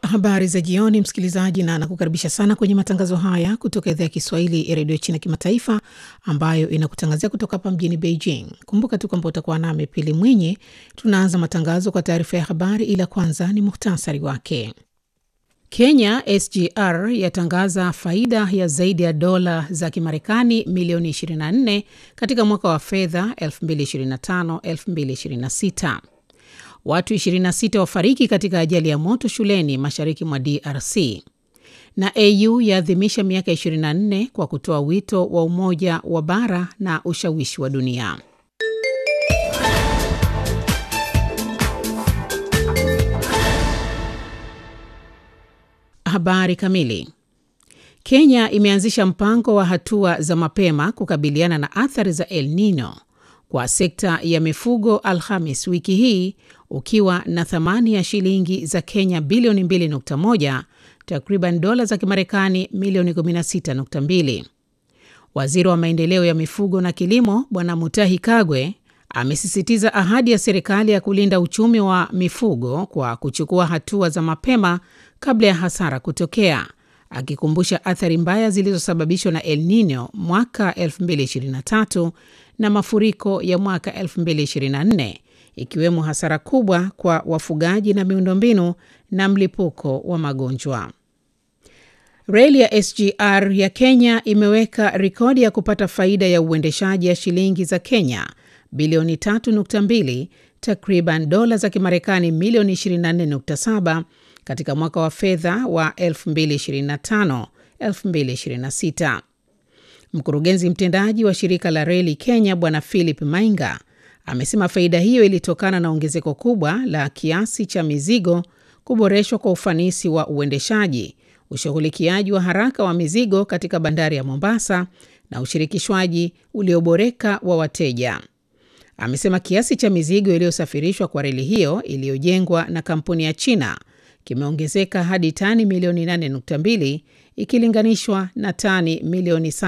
Habari za jioni, msikilizaji, na nakukaribisha sana kwenye matangazo haya kutoka idhaa ya Kiswahili ya redio China Kimataifa, ambayo inakutangazia kutoka hapa mjini Beijing. Kumbuka tu kwamba utakuwa nami Pili Mwinyi. Tunaanza matangazo kwa taarifa ya habari, ila kwanza ni muhtasari wake. Kenya SGR yatangaza faida ya zaidi ya dola za Kimarekani milioni 24 katika mwaka wa fedha 2025-2026. Watu 26 wafariki katika ajali ya moto shuleni mashariki mwa DRC. Na AU yaadhimisha miaka 24 kwa kutoa wito wa umoja wa bara na ushawishi wa dunia. Habari kamili. Kenya imeanzisha mpango wa hatua za mapema kukabiliana na athari za El Nino kwa sekta ya mifugo Alhamis wiki hii ukiwa na thamani ya shilingi za Kenya bilioni 2.1, takriban dola za Kimarekani milioni 16.2. Waziri wa maendeleo ya mifugo na kilimo Bwana Mutahi Kagwe amesisitiza ahadi ya serikali ya kulinda uchumi wa mifugo kwa kuchukua hatua za mapema kabla ya hasara kutokea, akikumbusha athari mbaya zilizosababishwa na El Nino mwaka 2023 na mafuriko ya mwaka 2024 ikiwemo hasara kubwa kwa wafugaji na miundombinu na mlipuko wa magonjwa. Reli ya SGR ya Kenya imeweka rekodi ya kupata faida ya uendeshaji ya shilingi za Kenya bilioni 3.2, takriban dola za Kimarekani milioni 24.7 katika mwaka wa fedha wa 2025-2026. Mkurugenzi mtendaji wa shirika la reli Kenya Bwana Philip Mainga amesema faida hiyo ilitokana na ongezeko kubwa la kiasi cha mizigo, kuboreshwa kwa ufanisi wa uendeshaji, ushughulikiaji wa haraka wa mizigo katika bandari ya Mombasa na ushirikishwaji ulioboreka wa wateja. Amesema kiasi cha mizigo iliyosafirishwa kwa reli hiyo iliyojengwa na kampuni ya China kimeongezeka hadi tani milioni 8.2 ikilinganishwa na tani milioni